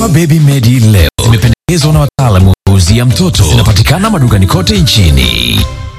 Dawa Baby Medi leo zimependekezwa na wataalamu wa kuuzia mtoto. Zinapatikana madukani kote nchini.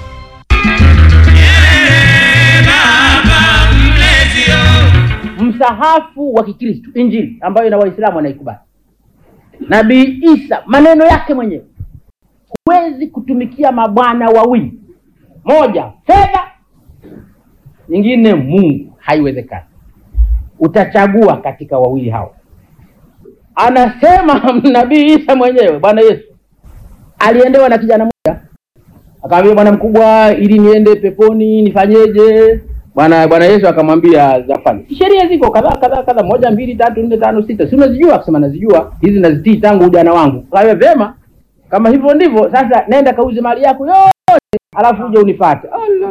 msahafu wa Kikristo, Injili ambayo na Waislamu wanaikubali. Nabii Isa maneno yake mwenyewe, huwezi kutumikia mabwana wawili, moja fedha, nyingine Mungu, haiwezekani. Utachagua katika wawili hao. Anasema nabii Isa mwenyewe, Bwana Yesu aliendewa na kijana mmoja, akamwambia bwana mkubwa, ili niende peponi nifanyeje? Bwana Bwana Yesu akamwambia zafanya sheria ziko kadhaa kadhaa kadhaa, moja mbili tatu nne tano sita, si unazijua? Akasema nazijua hizi, nazitii tangu ujana wangu. Kawe vema, kama hivyo ndivyo sasa, nenda kauze mali yako yote, alafu uje unifuate.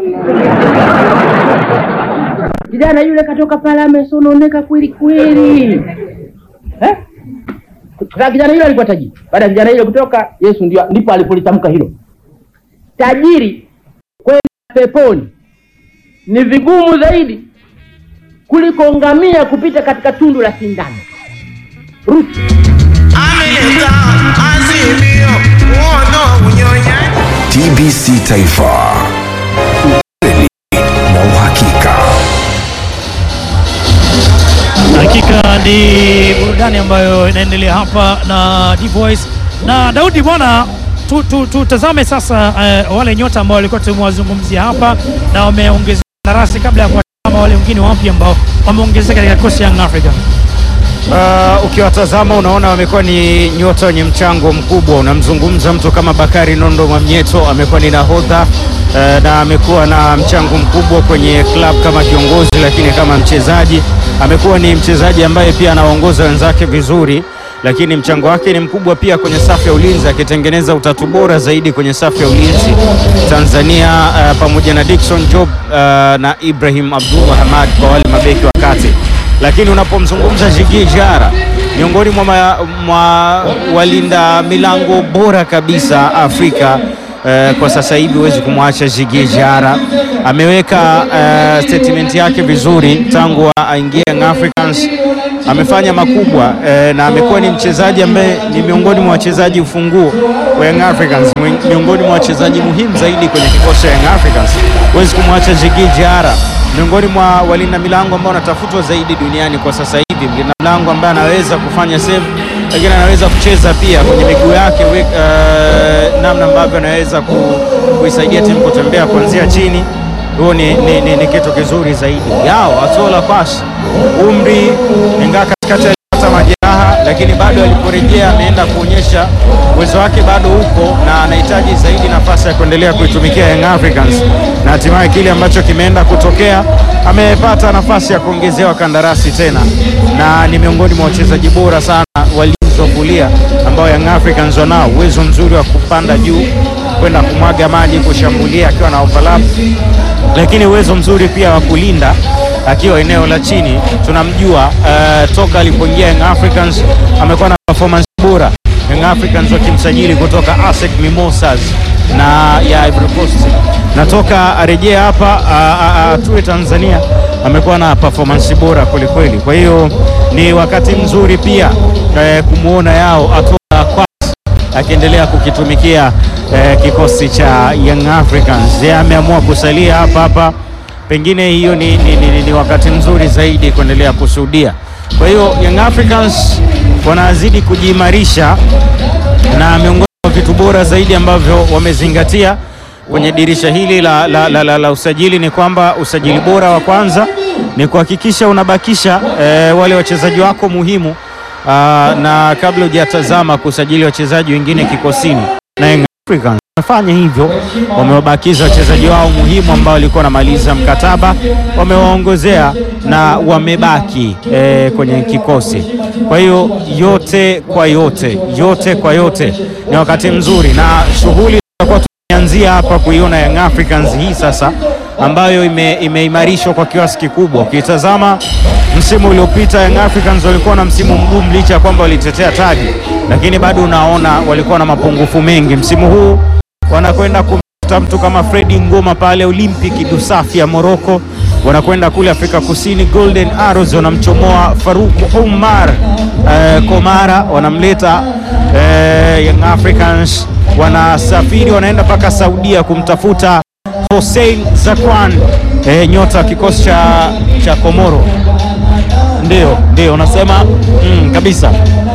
Kijana yule katoka pale amesononeka kweli kweli, eh? Sasa kijana yule alikuwa tajiri. Baada ya kijana yule kutoka, Yesu ndio ndipo alipolitamka hilo, tajiri kwenda peponi ni vigumu zaidi kuliko ngamia kupita katika tundu la sindano. Rusi ameleta azimio uono unyonyaji TBC Taifa, ukweli na uhakika. Hakika ni burudani ambayo inaendelea hapa na D Voice na Daudi bwana, tutazame tu, tutazame sasa eh, wale nyota ambao walikuwa tumewazungumzia hapa na wameongezeka darasi kabla ya kuwatazama wale wengine wapya ambao wameongezeka katika kikosi ya Young Africa. Uh, ukiwatazama unaona wamekuwa ni nyota wenye mchango mkubwa. Unamzungumza mtu kama Bakari Nondo Mwamnyeto, amekuwa ni nahodha uh, na amekuwa na mchango mkubwa kwenye club kama kiongozi, lakini kama mchezaji amekuwa ni mchezaji ambaye pia anaongoza wenzake vizuri, lakini mchango wake ni mkubwa pia kwenye safu ya ulinzi, akitengeneza utatu bora zaidi kwenye safu ya ulinzi Tanzania, uh, pamoja na Dickson Job uh, na Ibrahim Abdullah Hamad kwa wale mabeki wa kati lakini unapomzungumza Jigi Jara miongoni mwa, ma- mwa walinda milango bora kabisa Afrika eh, kwa sasa hivi huwezi kumwacha Jigi Jara. Ameweka eh, statement yake vizuri tangu aingie Young Africans, amefanya makubwa eh, na amekuwa ni mchezaji ambaye ni miongoni mwa wachezaji ufunguo wa Young Africans, mwi- miongoni mwa wachezaji muhimu zaidi kwenye kikosi cha Young Africans. Huwezi kumwacha Jigi Jara miongoni mwa walinda milango ambao wanatafutwa zaidi duniani kwa sasa hivi, mlinda milango ambaye anaweza kufanya save, lakini anaweza kucheza pia kwenye miguu yake we, uh, namna ambavyo anaweza ku, kuisaidia timu kutembea kuanzia chini. Huo ni, ni, ni, ni kitu kizuri zaidi. Yao Atola Pass umri ingaa katikati alipata majeraha, lakini bado aliporejea ameenda kuonyesha uwezo wake bado uko na anahitaji zaidi nafasi ya kuendelea kuitumikia Young Africans, na hatimaye kile ambacho kimeenda kutokea, amepata nafasi ya kuongezewa kandarasi tena, na ni miongoni mwa wachezaji bora sana walinzi wa kulia ambao Young Africans wanao uwezo mzuri wa kupanda juu kwenda kumwaga maji, kushambulia akiwa na overlap, lakini uwezo mzuri pia wa kulinda akiwa eneo la chini. Tunamjua uh, toka alipoingia Young Africans amekuwa na performance bora. Young Africans wakimsajili kutoka ASEC Mimosas na ya Ivory Coast, na toka arejea hapa atue Tanzania amekuwa na performance bora kwelikweli. Kwa hiyo ni wakati mzuri pia eh, kumwona yao atoa kwa akiendelea kukitumikia eh, kikosi cha Young Africans. Yeye ameamua kusalia hapa hapa, pengine hiyo ni, ni, ni, ni wakati mzuri zaidi kuendelea kushuhudia. Kwa hiyo Young Africans wanazidi kujiimarisha na miongoni mwa vitu bora zaidi ambavyo wamezingatia kwenye dirisha hili la, la, la, la, la usajili ni kwamba usajili bora wa kwanza ni kuhakikisha unabakisha eh, wale wachezaji wako muhimu Aa, na kabla hujatazama kusajili wachezaji wengine kikosini, na Young Africans wamefanya hivyo, wamewabakiza wachezaji wao muhimu ambao walikuwa wanamaliza mkataba, wamewaongozea na wamebaki eh, kwenye kikosi. Kwa hiyo yote kwa yote, yote kwa yote ni wakati mzuri na shughuli tutakuwa tumeanzia hapa kuiona Young Africans hii sasa ambayo ime, imeimarishwa kwa kiasi kikubwa. Ukitazama msimu uliopita Young Africans walikuwa na msimu mgumu, licha ya kwamba walitetea taji, lakini bado unaona walikuwa na mapungufu mengi. Msimu huu wanakwenda kumtafuta mtu kama Fredi Ngoma pale Olympic Dusafi ya Morocco, wanakwenda kule Afrika Kusini. Golden Arrows wanamchomoa Faruk Umar eh, Komara, wanamleta eh, Young Africans, wanasafiri wanaenda mpaka Saudia kumtafuta Hossein Zakwan eh, nyota wa kikosi cha, cha Komoro. Ndio, ndio unasema mm, kabisa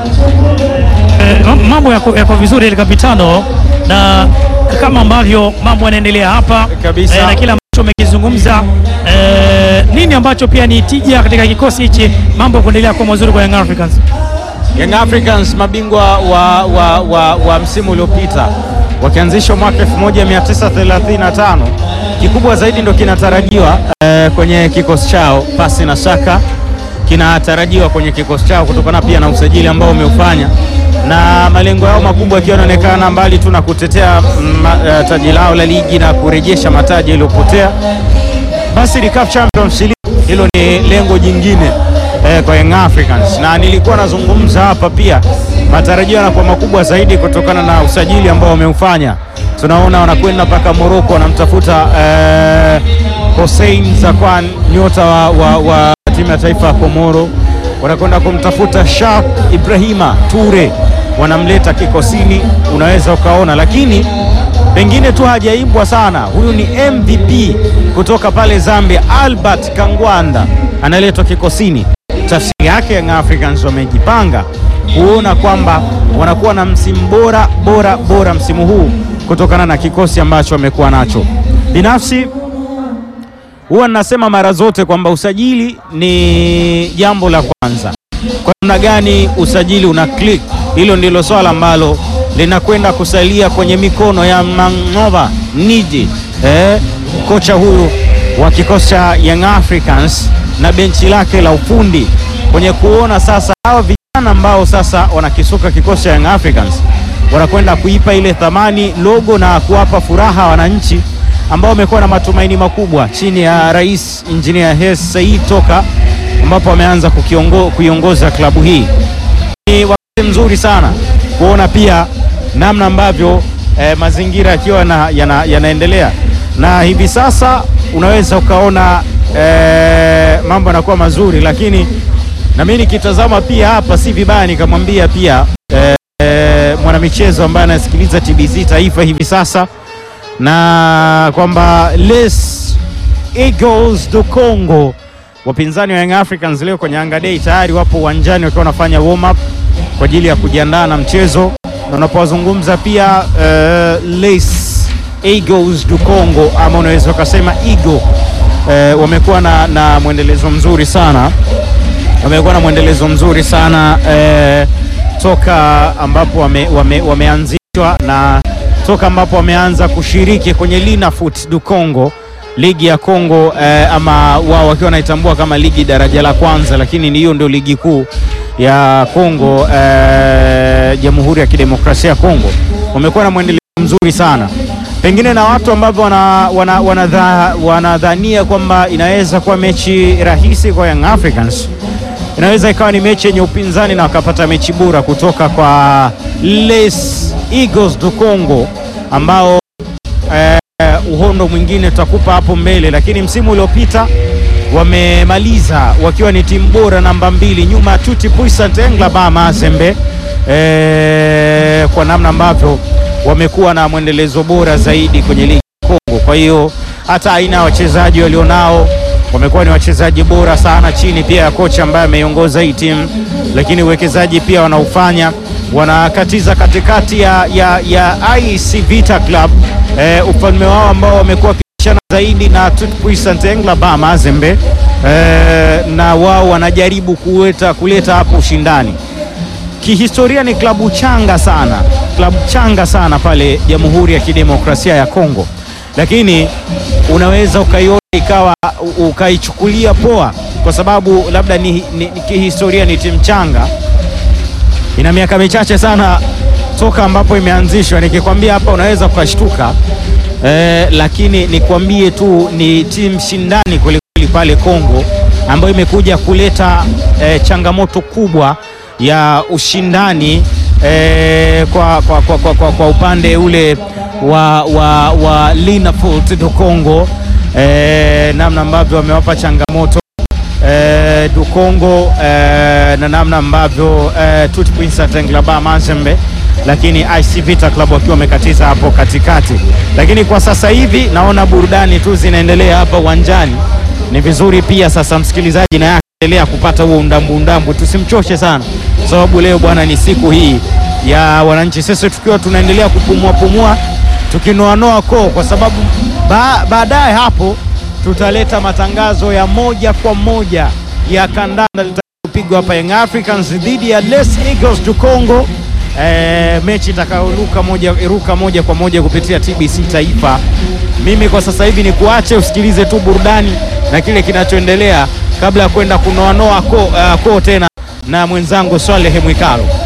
Eh, ma- mambo yako, yako vizuri ile kapitano, na kama ambavyo mambo yanaendelea hapa Kabisa. eh, na kila ambacho umekizungumza eh, nini ambacho pia ni tija katika kikosi hichi, mambo kuendelea kuwa mazuri kwa Young Africans. Young Africans mabingwa wa, wa, wa, wa msimu uliopita wakianzishwa mwaka 1935 kikubwa zaidi ndo kinatarajiwa eh, kwenye kikosi chao, pasi na shaka kinatarajiwa kwenye kikosi chao kutokana pia na usajili ambao umeufanya na malengo yao makubwa yakiwa yanaonekana mbali tu na kutetea mm, ma- eh, taji lao la ligi na kurejesha mataji yaliyopotea basi ni CAF Champions League, hilo ni lengo jingine eh, kwa Young Africans, na nilikuwa nazungumza hapa pia, matarajio yanakuwa makubwa zaidi kutokana na usajili ambao wameufanya. Tunaona wanakwenda mpaka Morocco, wanamtafuta eh, Hossein Zakwan, nyota wa, wa, wa timu ya taifa ya Komoro, wanakwenda kumtafuta Shak Ibrahima Ture, wanamleta kikosini, unaweza ukaona, lakini pengine tu hajaimbwa sana. Huyu ni MVP kutoka pale Zambia, Albert Kangwanda analetwa kikosini. Tafsiri yake Young Africans wamejipanga kuona kwamba wanakuwa na msimu bora bora bora msimu huu kutokana na kikosi ambacho wamekuwa nacho. Binafsi huwa ninasema mara zote kwamba usajili ni jambo la kwanza. Kwa namna gani usajili una click, hilo ndilo swala ambalo linakwenda kusalia kwenye mikono ya Mang'ova Niji, eh, kocha huyu wa kikosi cha Young Africans na benchi lake la ufundi kwenye kuona sasa hawa vijana ambao sasa wanakisuka kikosi cha Young Africans wanakwenda kuipa ile thamani logo na kuwapa furaha wananchi ambao wamekuwa na matumaini makubwa chini ya Rais Engineer Hersi Said toka ambapo ameanza kukiongo- kuiongoza klabu hii. Ni wakati mzuri sana kuona pia namna ambavyo eh, mazingira yakiwa na, yana, yanaendelea na hivi sasa unaweza ukaona eh, mambo yanakuwa mazuri, lakini na mimi nikitazama pia hapa si vibaya nikamwambia pia eh, eh, mwanamichezo ambaye anasikiliza TBC Taifa hivi sasa na kwamba Les Eagles du Congo wapinzani wa Young Africans leo kwenye Yanga Day tayari wapo uwanjani wakiwa wanafanya warm up kwa ajili ya kujiandaa na mchezo, na unapowazungumza pia uh, Les Eagles du Congo ama unaweza ukasema Eagle uh, wamekuwa na, na mwendelezo mzuri sana wamekuwa na mwendelezo mzuri sana eh, toka ambapo wame, wame, wameanzishwa na toka ambapo wameanza kushiriki kwenye Linafoot du Congo, ligi ya Congo eh, ama wao wakiwa wanaitambua kama ligi daraja la kwanza, lakini ni hiyo ndio ligi kuu ya Congo eh, Jamhuri ya Kidemokrasia ya Congo. Wamekuwa na mwendelezo mzuri sana pengine na watu ambao wanadhania wana, wana wanadhania kwamba inaweza kuwa mechi rahisi kwa Young Africans inaweza ikawa ni mechi yenye upinzani na wakapata mechi bora kutoka kwa Les Eagles du Congo ambao eh, uhondo mwingine tutakupa hapo mbele, lakini msimu uliopita wamemaliza wakiwa ni timu bora namba mbili nyuma ya Tuti Puissant Englaba Mazembe eh, kwa namna ambavyo wamekuwa na mwendelezo bora zaidi kwenye ligi ya Kongo. Kwa hiyo hata aina ya wachezaji walionao wamekuwa ni wachezaji bora sana chini pia ya kocha ambaye ameiongoza hii timu, lakini uwekezaji pia wanaufanya, wanakatiza katikati ya, ya, ya IC Vita Club eh, ufalme wao ambao wamekuwa wakishana zaidi na Tout Puissant Englaba Mazembe eh, na wao wanajaribu kuleta kuleta hapo ushindani kihistoria ni klabu changa sana, klabu changa sana pale Jamhuri ya Kidemokrasia ya Kongo, lakini unaweza ukaiona ikawa u- ukaichukulia poa kwa sababu labda ni, ni, ni kihistoria ni timu changa, ina miaka michache sana toka ambapo imeanzishwa. Nikikwambia hapa unaweza ukashtuka eh, lakini nikwambie tu ni timu shindani kwelikweli pale Kongo ambayo imekuja kuleta eh, changamoto kubwa ya ushindani eh, kwa, kwa, kwa, kwa, kwa, kwa upande ule wa, wa, wa Linafoot du Congo eh, namna ambavyo wamewapa changamoto eh, Dukongo eh, na namna ambavyo eh, Tuti Prince Atenglaba Mazembe, lakini IC Vita Club wakiwa wamekatiza hapo katikati. Lakini kwa sasa hivi naona burudani tu zinaendelea hapa uwanjani. Ni vizuri pia sasa msikilizaji na yake endelea kupata huo undambu undambu, tusimchoshe sana, sababu leo bwana ni siku hii ya wananchi, sisi tukiwa tunaendelea kupumua pumua tukinoanoa koo, kwa sababu ba, baadaye hapo tutaleta matangazo ya moja kwa moja ya kandanda litakayopigwa hapa Young Africans dhidi ya Les Eagles du Congo. E, mechi itakayoruka moja, iruka moja kwa moja kupitia TBC Taifa. Mimi kwa sasa hivi ni kuache usikilize tu burudani na kile kinachoendelea kabla ya kwenda kunoanoa koo uh, koo tena na mwenzangu Swaleh Mwikalo.